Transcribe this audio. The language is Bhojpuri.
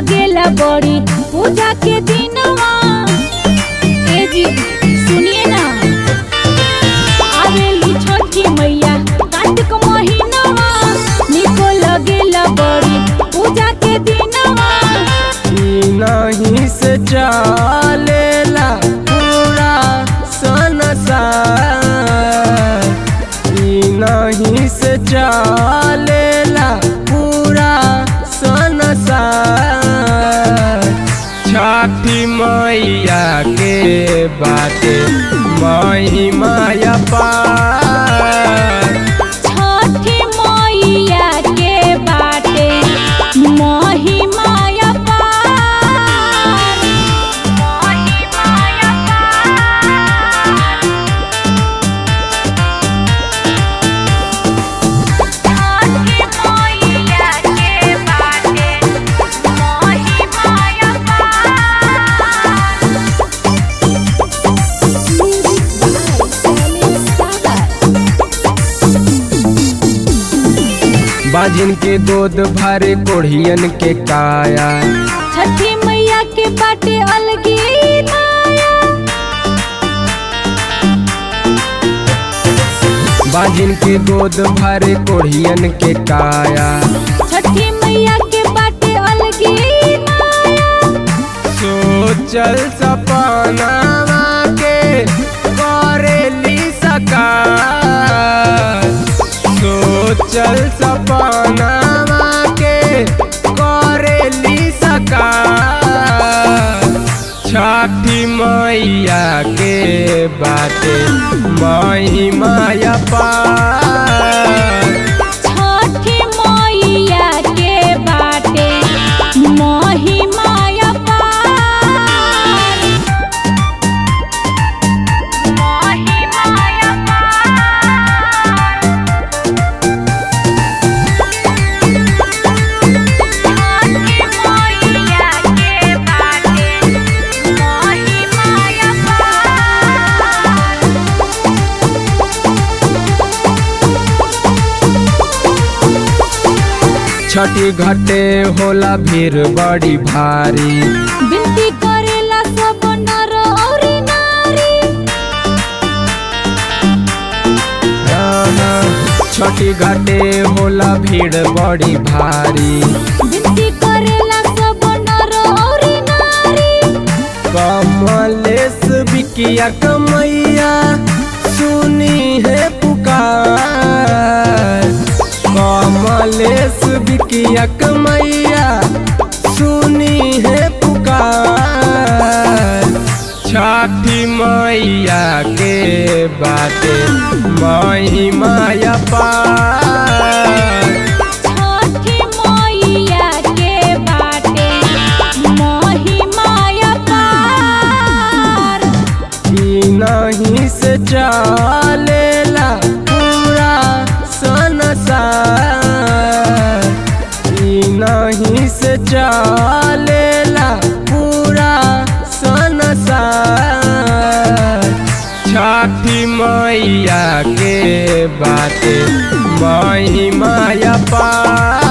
लगेला बड़ी पूजा के दिनवा ए जी सुनिए ना आवेली छठी मैया कार्तिक महीनवा निको लगेला बड़ी पूजा के दिनवा ई नहीं से चलेला पूरा संसार ई नहीं से चलेला पूरा संसार छठी मैया के बाटे महिमा पार छठी मैया के बाटे महिमा अपार महिमा अपार छठी मैया के बाटे महिमा बाजिन के दूध भरे कोढ़ियन के काया छठी मैया के बाटे अलगी माया बाजिन के दूध भरे कोढ़ियन के काया छठी मैया के बाटे अलगी माया सोचल सपनावा के करेली सकार सोचल सपनावा के करेली सकार छठी मैया के बाटे महिमा पार छठी मैया के बाटे महिमा अपार महिमा अपार छठी मैया के बाटे महिमा अपार छठी घटे होला भीड़ बड़ी भारी बिनती करेला सब नर और नारी छठी घटे होला भीड़ बड़ी भारी बिनती करेला सब नर और नारी कमलेश बिकिया कमैया सुनी है पुकार कमलेश बिकिया कमैया सुनी है पुकार छठी मैया के बाटे महिमा पार छठी मैया के बाटे महिमा अपार ई नहीं से चलेला पूरा संसार ई नहीं से चलेला पूरा संसार छठी मैया के बाटे महिमा पार